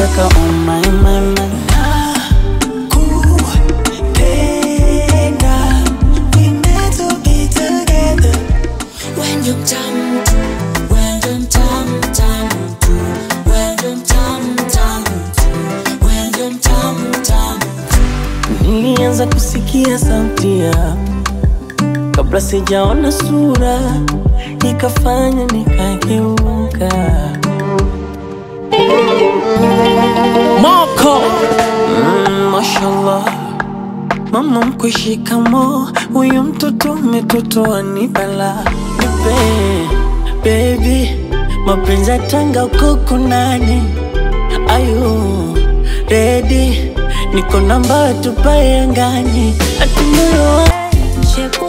nataka oh my my my Kupenda, we meant to be together. When you're dumb, when you're dumb, dumb, when you're dumb, dumb, when you're dumb, dumb. Nilianza kusikia sauti yako kabla sijaona sura, ikafanya nikageuka. Moko mm, mashallah, mama mkwe shikamo, huyu mtoto umetotoa ni bala. Nipe baby, mapenzi ya tanga uko kunani? Ayu ready, niko namba tupae angani, ati moyo wa Shepu